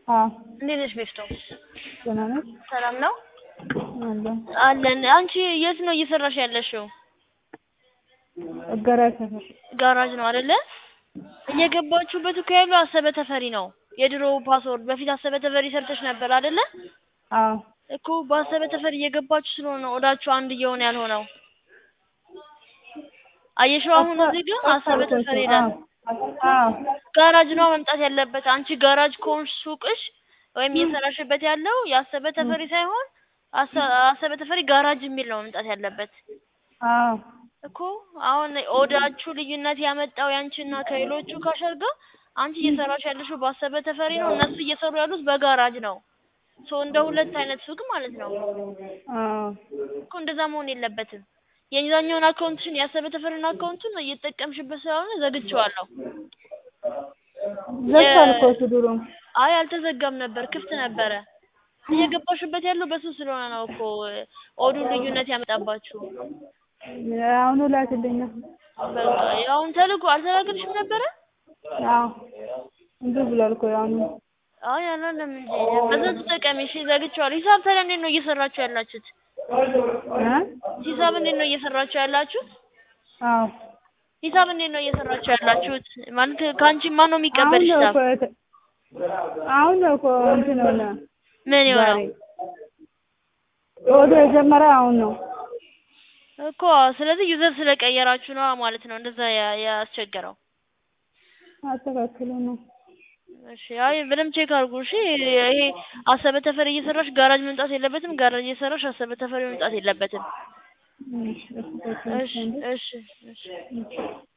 አዎ እንዴት ነሽ ቤፍቶ? ደህና ነሽ? ሰላም ነው አለን አለን። አንቺ የት ነው እየሰራሽ ያለሽው? እገራይ ሰፈር ጋራጅ ነው አይደለ? እየገባችሁበት እኮ ያለው አሰበ ተፈሪ ነው። የድሮ ፓስወርድ በፊት አሰበ ተፈሪ ሰርተሽ ነበር አይደለ? አዎ እኮ በአሰበ ተፈሪ እየገባችሁ ስለሆነ ነው ወዳችሁ አንድ እየሆነ ያልሆነው። አየሽው አሁን እዚህ ግን አሰበ ተፈሪ ይላል። አዎ ጋራጅ ነው መምጣት ያለበት። አንቺ ጋራጅ ከሆንሽ ሱቅሽ ወይም እየሰራሽበት ያለው የአሰበ ተፈሪ ሳይሆን አሰ- አሰበ ተፈሪ ጋራጅ የሚል ነው መምጣት ያለበት አዎ እኮ። አሁን ኦዳችሁ ልዩነት ያመጣው ያንቺና ከሌሎቹ ካሸር ጋር አንቺ እየሰራሽ ያለሽው በአሰበ ተፈሪ ነው፣ እነሱ እየሰሩ ያሉት በጋራጅ ነው። ሶ እንደ ሁለት አይነት ሱቅ ማለት ነው አዎ እኮ። እንደዛ መሆን የለበትም። የዛኛውን አካውንትሽን የአሰበ ተፈሪን አካውንቱን እየተጠቀምሽበት ስለሆነ ዘግቼዋለሁ። ዘግቷል እኮ እሱ ድሮ አይ አልተዘጋም ነበር፣ ክፍት ነበረ። እየገባሽበት ያለው በሱ ስለሆነ ነው እኮ ኦዱ ልዩነት ያመጣባችሁ። አሁኑ ላክልኝ በቃ አሁን ተልኮ አልተላከልሽም ነበረ? አዎ እንዲህ ብሏል እኮ አሁኑ አይ አላለም እንጂ በዛ ተጠቀሚ። እሺ ዘግቼዋለሁ። ሂሳብ ታዲያ እንዴት ነው እየሰራችሁ ያላችሁት? እ ሂሳብ እንዴት ነው እየሰራችሁ ያላችሁት? አዎ ሂሳብ እንዴት ነው እየሰራችሁ ያላችሁት? ማለት ከአንቺ ማን ነው የሚቀበል አሁን ነው ሂሳብ? እኮ የተ- አሁን ነው እኮ እንትን ሆነ ምን የሆነው ዛሬ ወደ የጀመረ አሁን ነው እኮ ስለዚህ ዩዘር ስለቀየራችሁ ነው ማለት ነው እንደዛ ያ- ያስቸገረው። አስተካክሉ ነው እሺ አይ በደምብ ቼክ አድርጉ። እሺ ይሄ አሰበ ተፈሪ እየሰራሽ ጋራጅ መምጣት የለበትም። ጋራጅ እየሰራሽ አሰበ ተፈሪ መምጣት የለበትም። እሺ አስተካክሉ እሺ እሺ እሺ